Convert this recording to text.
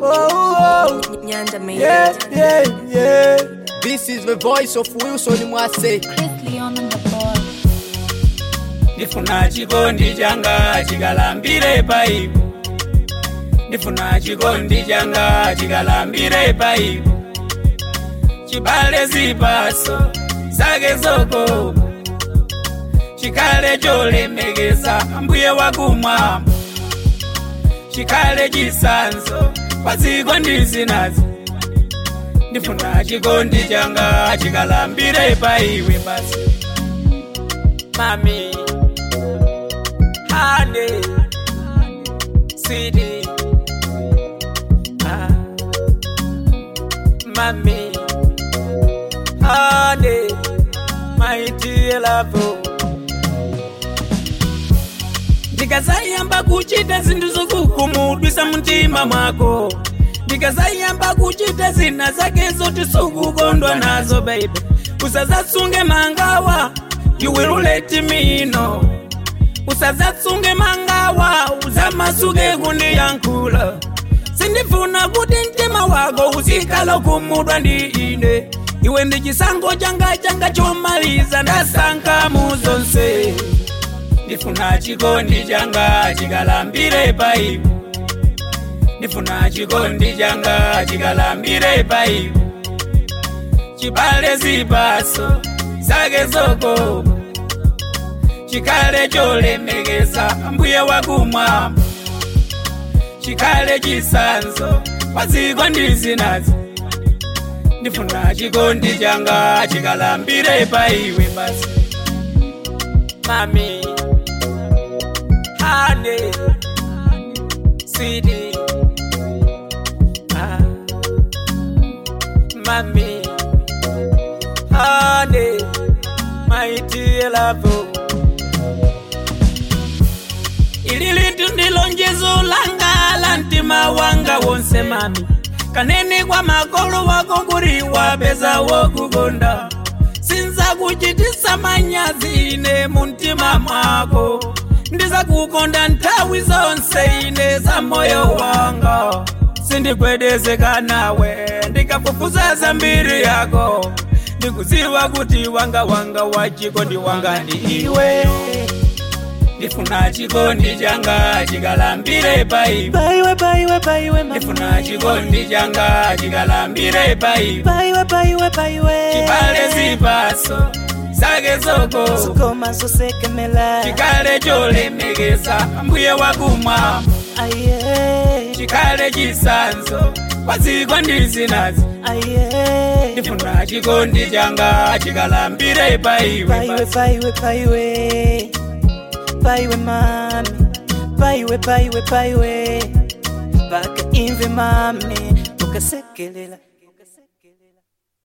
Oh, oh. Nyanda made Yeah, it. yeah, yeah. This is the voice of Wilson Mwase. Chris Leon on the ball. ndifuna chikondi changa chikalambire paipo ndifuna chikondi changa chikalambire paipo chibale zipaso zake zoko chikale cholemekeza mbuye wakumwamba chikale chisanzo kwa dziko ndizinazi ndifuna chikondi changa chikalambire paiwe basi mami honey, sweetie, ah, mommy, honey, my dear love. ndikazayamba kuchita zinthu zokukhumudwisa mtima mwako ndikazayamba kuchita zina zake zoti sukukondwa nazo baby usazatsunge mangawa you will let me know usazatsunge mangawa uzamasuke kundiyankhula sindifuna kuti mtima wako uzikhala kumudwa ndi ine iwe ndi chisankho changa changa chomaliza ndasankha mu zonse ndifuna chikondi changa chikalambire paipo ndifuna chikondi changa chikalambire paipo chibale zipaso zake zoko chikale cholemekeza mbuye wakumwamba chikale chisanzo kwa dziko ndizinazi ndifuna chikondi changa chikalambire paiwe basi mami hane sidi ah. mami hane my dear love ili litu ndilo njezo langa la mtima wanga wonse mami kanene kwa makolo wako kuri wapeza wokukonda sinza kuchitisa manyazi ine muntima mwako ndiza kukonda nthawi zonse ine za moyo wanga sindikwedezeka nawe ndikafufuza zambiri yako ndikuziwa kuti wanga wanga wachikondi wanga ndi iwe ndifuna chikondi changa chikalambire paipo Baiwe, baiwe, baiwe, ndifuna chikondi changa chikalambire paipo Baiwe, baiwe, baiwe. chibale zipaso zake zoko Koma zosekemela. chikale cholemekeza mbuye wakumwamba Aye, chikale chisanzo kwa dziko ndizinazi aye. ndifuna chikondi changa chikalambire paiwe Baiwe, baiwe, baiwe. Baiwe, mami. Baiwe, baiwe, baiwe. Baka imve mami. Ukasekelela.